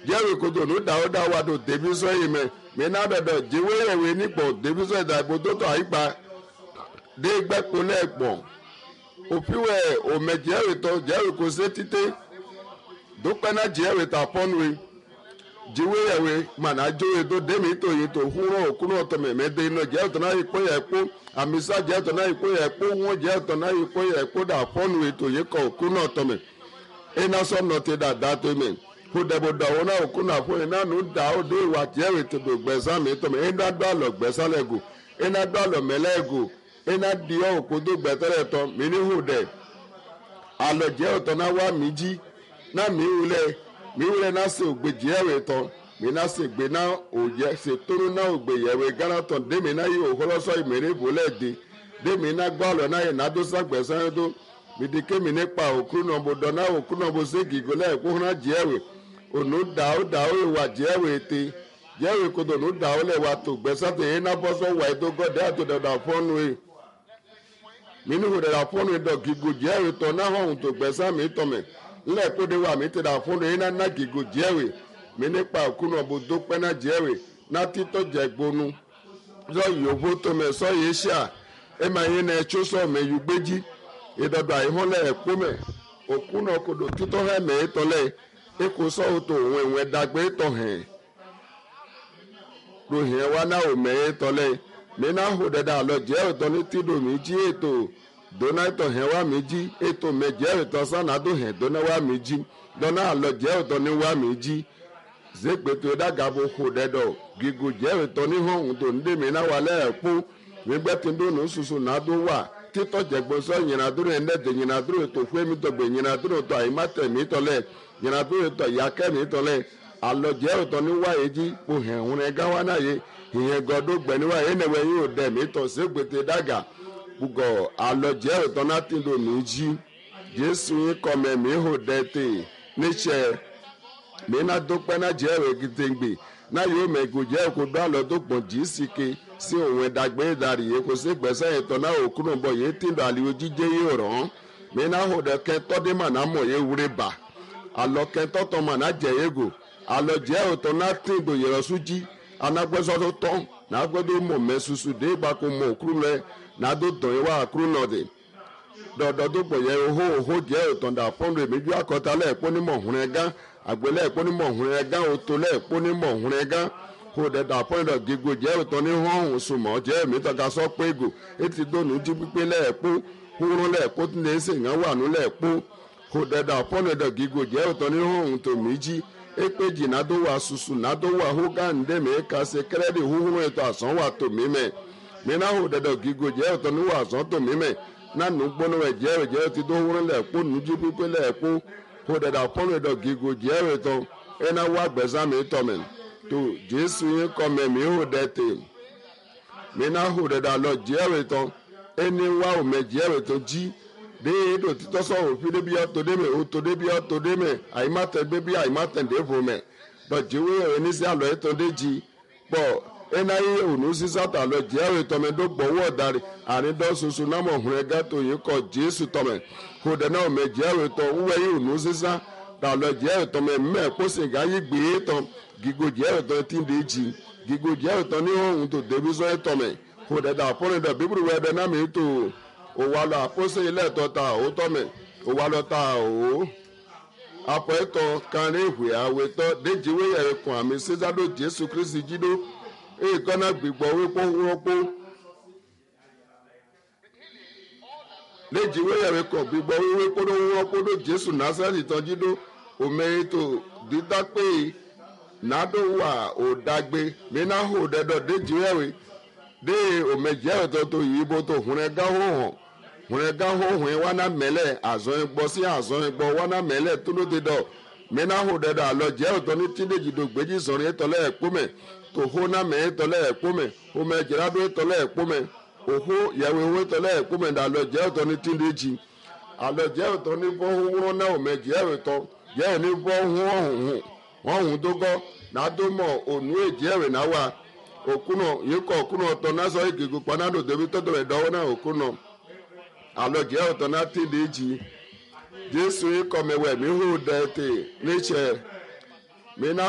jẹ́rìí kodo ní dàó dáwà tó débi sọ yìí mẹ́ mi náà dọ̀dọ̀ jíwé yẹ̀wé nípò débi sọ ìdá ìbò tó tọ̀ àyípa dé gbẹ́kun lẹ́ẹ̀pọ̀ òfiwẹ̀ òmẹ jẹ́rìí tó jẹ́rìí kò sé títí dópẹ́ náà jẹ́rìí tà pọ́nùwé jíwé yẹ̀wé màná jóye tó démi tó yìí tó húrọ̀ òkúrò ọ̀tọ̀ mẹ̀mẹ́ dé iná jẹ́rìí tó náà yìí kó yẹ kó àmísà jẹ́rìí tó náà yìí kó yẹ kó wọ́n jẹ́rìí tó náà yìí kó yẹ kó dà pọ́nùwé tó yìí kọ̀ òkúrò ọ̀tọ̀ mẹ̀ ina sọ nọtì dada tó mi kó dẹbò dọwọ náà kó náà fún iná nù dá ó dé ìwà jẹ́rìí tó do gbẹ̀sán mi tó mi iná dọ́ àlọ́ gbẹ̀sán lẹ́gù iná dọ́ àlọ́ mẹ́lẹ́gù iná di ọ́ òkú tó gbẹ̀tẹ́rẹ̀ tán mi ní hù dẹ̀ àlọ́ jẹ́ ọ̀tọ̀ náà wá mi jí náà mi wulẹ̀ mi wulẹ̀ náà sì ògbè jẹ́rìí tán mi náà sì gbé náà òjẹ́ sì tóru náà ògbè yẹ̀wé gánà tán dé mi náà yí òkúlọ́sọ ìmẹ̀rẹ̀ ìbòlẹ̀ di dé mi náà gbọ́ àlọ́ náà yẹ náà tó sàgbẹ̀sán yẹn tó midike mi nípa òkú náà mo dọ̀nà òkú náà mo sé gígó lẹ́ẹ̀kú hàn jẹ́wé ònú dà ó dà ó wà jẹ́wé te jẹ́wé kodo ònú dà ó lẹ́wà tó gbẹ́sàtò yẹn náà bọ́ sọ́wọ́ ẹ̀ tó gọ́dẹ́ àti dọ̀dà fọ́nù ẹ̀ mínú kò dọ̀dà fọ́nù ẹ̀ dọ̀ gígó jẹ́wé tọ̀ náà hàn tó gbẹ́sà mi tọ̀ mẹ́ ńlẹ̀ kó de wà mí ti dà fọ́nù ẹ̀ náà ná gígó jẹ́wé mi nípa òkú náà mo dó pẹ́ náà jẹ́wé náà títọ́ jẹ́ gbónú sọ yòówó tó mẹ́ sọ yìí ṣá ẹ̀ máa yẹn náà ẹ̀ tó sọ mẹ́ yù gbéjì ìdọ̀dọ̀ àìhọ́lẹ̀ ẹ̀kúnmẹ̀ òkúnà kodo títọ́ hẹ́mẹ̀ ìtọ́lẹ̀ ikú sọ́wọ́tò òun ìwọ̀n ẹ̀dàgbé ìtọ̀ hẹ̀ rohìn wa náà ò mẹ́ ìtọ́lẹ̀ mìíràn hù dẹ́dẹ́ àlọ́ jẹ́ ìtọ́ ní tìdò mi jí ètò dọ́nà ìtọ̀ hẹ̀ wá mi jí ètò mẹ́ jẹ́ ìtọ́ sànàdó hẹ̀ dọ́nà wá mi jí dọ́nà àlọ́ jẹ́ ìtọ́ ní wá mi jí zégbètò ìdàgàbò hù dẹ́dọ̀ gígù jẹ́ ìtọ́ ní hàn tó ń dè mí náà wà lẹ́ẹ̀kú nígbẹ́tìndónù ṣoṣo náà tó wà títọ́ jẹ̀gbọ́sọ nyinadúró ẹ̀ndẹ́dẹ̀ nyinadúró ètò fúnmi tọ̀gbẹ̀ nyinadúró tó àyímátẹ̀mí tọ̀lẹ̀ nyinadúró ètò ìyákẹ́mi tọ̀lẹ̀ alọ́jẹ́ ọ̀tọ̀ ní wáyé jí kò hẹ̀ ń rẹ̀ gáwá náà yé ìyẹn gọdó gbẹ̀ni wáyé ẹnẹ̀wẹ̀ yóò dẹ̀ mí tọ̀ sí gbètè dàgà gbùgọ̀ alọ́jẹ́ ọ̀tọ̀ náà ti lò ní jí jésù yín kọ́mẹ̀ mí hò dẹ́ tè níṣẹ́ mí náà dópẹ́ náà jẹ́ ẹ̀rọ gidigbe náà yóò mẹ́gò jẹ́ òkú dọ́ àlọ́ tó pọ̀ jí sí ke sí òun ẹ̀dàgbé ìdarí yìí kò sí gbẹ̀sẹ̀ ìtọ́ náà òkúrò bọ̀ yìí tí lọ àlìyé jíjẹ́ yìí rán mí náà hò dẹ́ kẹ́ tọ́dé mà náà mọ̀ yìí wúre bà àlọ́ kẹ́ tọ́tọ̀ mà náà jẹ́ yégo àlọ́ jẹ́ òtọ́ náà tí ìdò yẹ̀rọ sójí anagbẹ́sọ́ tó tọ́ náà gbẹ́dọ̀ mọ̀ mẹ́ susu dé ìgbà kó mọ̀ òkúrò lẹ náà tó tọ̀ yìí wá àkúrò náà dé dọ̀dọ̀ tó pọ̀ yẹ ohó ohó jẹ́ òtọ̀ dà fọ́nrẹ́ méjì àkọ́tà lẹ́ẹ̀pọ́ ní mọ̀húnrẹ́ gán àgbẹ̀lẹ̀ ẹ̀pọ́ ní mọ̀húnrẹ́ gán òtò lẹ́ẹ̀pọ́ ní mọ̀húnrẹ́ gán kó dẹ̀dà pọ́ìlọ̀ gígùn jẹ́ òtọ́ ní họ́hùn sùmọ̀ jẹ́ èmi tọ́ka sọ pé gò etí dónú jí pípé lẹ́ẹ̀pọ́ húrún lẹ́ẹ̀pọ́ tí lè ṣe ìyàn wà nú lẹ́ẹ̀pọ́ kó dẹ̀dà pọ́ìlọ̀ gígùn jẹ́ òtọ́ ní họ́hùn tó mí jí ekpeji nado wa susu nado wa hogan ndeme kase kẹrẹdi huhuru ètò àsán wa tó mí mẹ mina ho dẹdọ gígo jẹ ọtọ ní wa àsán tó mí mẹ nanu gbóná wẹ jẹ ẹ jẹ ti tó huru lẹẹkpó nujú pípé lẹẹkpó ho dẹdọ pọnú ẹdọ gígo jẹ ẹ tọ ẹna wa gbẹsán mi tọ mẹ tó jésù yín kọ mẹ mi ho dẹ tè mina ho dẹdọ alọ jẹ ẹ tọ ẹni wa ò mẹ jẹ ẹ tọ jí déédò títọ́ sọ̀rọ̀ fi débi ọ̀tọ̀ dé mẹ́ ọ̀tọ̀ débi ọ̀tọ̀ dé mẹ́ àyímátẹ̀ débi àyímátẹ̀ dé fò mẹ́ dọ̀jíwé ẹni sí àlọ́ ètò déjì pọ̀ ẹnà yìí ònú sísá tà lọ jẹ́ àwọn ètò mẹ́ tó gbọ́wọ́ ọ̀darí àrídọ́ soso námọ̀ ọ̀hún ẹ̀ gàtò yìí kọ jésù tọ̀mẹ̀ kò dẹ̀ náà mẹ́ jẹ́ àwọn ètò wúwẹ́ yìí ònú sísá tà lọ jẹ́ àwọn ètò mẹ́ mẹ́ kóṣe gá yìí gbé e tán gígo jẹ́ àwọn ètò tí ń dé jì gígo jẹ́ àwọn ètò ní ọ̀hún tó débi sọ́ ètò mẹ́ kò dẹ̀ dà fọ́nrẹ́dọ̀ bíbélì wẹ̀ dẹ̀ náà mi tó òwa lọ àpọ́sẹ̀ ilé ẹ̀tọ́ ta òótọ́ mẹ́ òwa lọ ta òó apọ̀ ẹ̀tọ́ kanrin ìwé àwẹ̀tọ́ déjìwé ẹ̀rẹ̀kùn àmì sísádò jésù kristi jídó èèkánná gbìgbọ́ wípé wọ́pọ̀ déjìwé ẹ̀rẹ̀kùn gbìgbọ́ wípé wọ́pọ̀ dó jésù násàlì tán jídó òmẹ́yìntò dídápé nàdó wà òdàgbé mínà hó dẹ́dọ̀ déjìwé ẹ̀rẹ̀ dé òmẹ̀jẹ̀ ẹ̀tọ́ tó yìí bó tó hùnẹ́ gáwó hàn hùnẹ́ gáwó hùn wana mẹ́lẹ̀ àzọ́ gbọ́ sí àzọ́ gbọ́ wana mẹ́lẹ̀ tó ló ti dọ̀ mẹ́nà hó dẹ́dọ̀ àlọ́ jẹ́ ẹ̀tọ́ ní tíndéjì tó gbèjì sọ̀rọ̀ ẹ̀tọ́lẹ̀ ẹ̀kpọ́mẹ̀ tó hó ná mẹ́ ẹ̀tọ́lẹ̀ ẹ̀kpọ́mẹ̀ òmẹ̀ jẹ́rádó ẹ̀tọ́lẹ̀ ẹ̀kpọ́mẹ̀ òhó yàwé owó ẹ̀tọ́lẹ̀ ẹ̀kpọ́mẹ̀ àlọ́ jẹ́ ẹ̀tọ́ ní tíndéjì àlọ́ jẹ́ ẹ̀tọ́ ní bọ́ wúrọ́ náà òmẹ̀ jẹ́ ẹ̀tọ́ jẹ́ ẹ̀ ní bọ́ hùn tó gọ́ nàdómọ̀ ònú èjì ẹ̀rẹ̀ náà wà okuno yikɔ okuno tɔ nasɔ igegu kpanado debi tɔtɔ bɛ dɔwɔ na okuno alo jɛ ɔtɔ na ti di dzi jesu yikɔ mɛ wɛ mi hu dɛ te nitsɛ mi na.